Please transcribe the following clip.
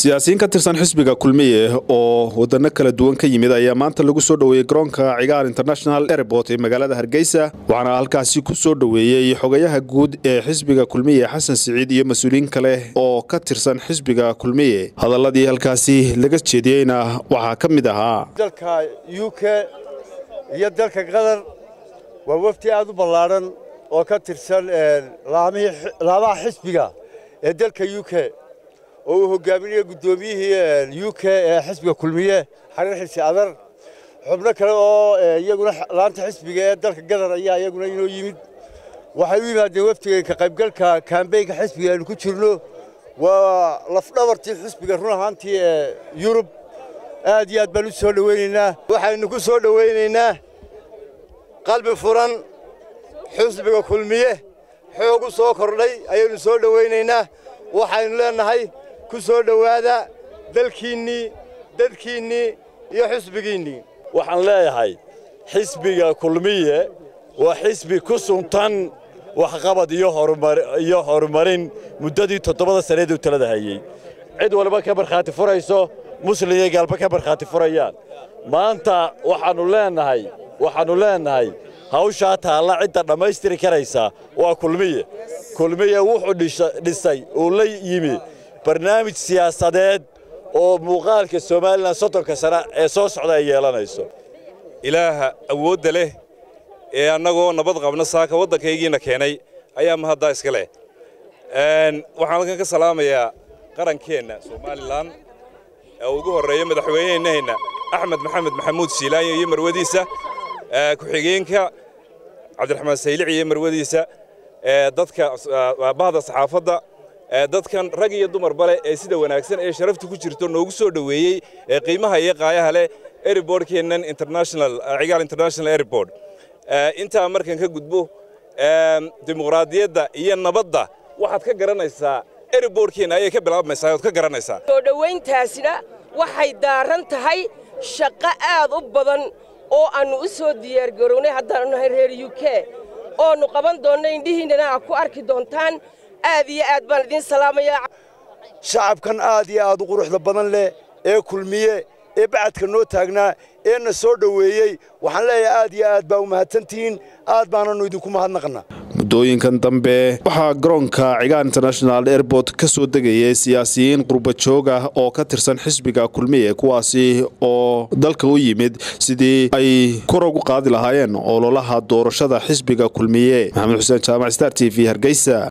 siyaasiyiin ka tirsan xisbiga kulmiye oo wadano kala duwan ka yimid ayaa maanta lagu soo dhoweeyey garoonka cigaar international airport ee magaalada hargeysa waxaana halkaasi ku soo dhoweeyey xogayaha guud ee xisbiga kulmiye xasan siciid iyo mas-uuliyiin kale oo ka tirsan xisbiga kulmiye hadaladii halkaasi laga jeediyeyna waxaa ka mid ahaa dalka u k iyo dalka qatar waa wafdi aad u ballaadhan oo ka tirsan laamaha xisbiga ee dalka u k oo uu hogaaminayo guddoomiyihii u k ee xisbiga kulmiye xariir xilsi adar xubno kale oo iyaguna laanta xisbiga ee dalka qatar ayaa iyaguna inoo yimid waxay u yimaadeen wafdiga ka qaybgalka kambeynka xisbiga aynu ku jirno waa lafdhabartii xisbiga run ahaantii ee yurub aad iyo aad baan u soo dhowaynaynaa waxaynu ku soo dhowaynaynaa qalbi furan xisbiga kulmiye xoog u soo kordhay ayaynu soo dhowaynaynaa waxaynu leennahay ku soo dhowaada dalkiinnii dadkiinnii iyo xisbigiinnii waxaan leeyahay xisbiga kulmiye waa xisbi ku suntan waxqabad iyo horumarin muddadii toddobada sanneed uu talada hayey cid waliba ka markhaati furayso muslim iyo gaalba ka markhaati furayaan maanta waxaannu leennahay waxaannu leennahay hawshaa taalla cidda dhammaystiri karaysa waa kulmiye kulmiye wuxuu dhisay uu la yimi barnaamij siyaasadeed oo muuqaalka somalilan soddonka sana ee soo socda ay yeelanayso ilaaha awoodda leh ee annagoo nabad qabna saaka waddankaygiina keenay ayaa mahaddaa iska leh waxaan halkan ka salaamayaa qarankeenna somalilan ee ugu horreeya madaxweyneheenna axmed maxamed maxamuud siilaanyo iyo marwadiisa ku-xigeenka cabdiraxmaan saylici iyo marwadiisa dadka bahda saxaafadda dadkan rag iyo dumarba leh ee sida wanaagsan ee sharaftu ku jirto noogu soo dhoweeyey ee qiimaha iyo qaayaha leh airbortkeennan international cigaal international airport intaa markan ka gudbo dimuqraadiyadda iyo nabadda waxaad ka garanaysaa airbortkeenna ayay ka bilaabmaysaa ood ka garanaysaa soo dhowayntaasina waxay daaran tahay shaqo aad u badan oo aannu u soo diyaargarownay haddaannu nahay reer u k oonnu qaban doonno indhihiinnana aad ku arki doontaan aad iyo aad baan idiin salaamayaa shacabkan aad iyo aad u quruxda badan leh ee kulmiye ee bacadka noo taagnaa ee na soo dhoweeyey waxaan leeyahay aad iyo aad baa u mahadsantihiin aad baanannu idinku mahadnaqna muddooyinkan dambe waxaa garoonka cigaar international airport ka soo degayay siyaasiyiin qurbajoog ah oo ka tirsan xisbiga kulmiye kuwaasi oo dalka u yimid sidii ay kor ugu qaadi lahaayeen ololaha doorashada xisbiga kulmiye maxamed xuseen jaamac star t v hargeysa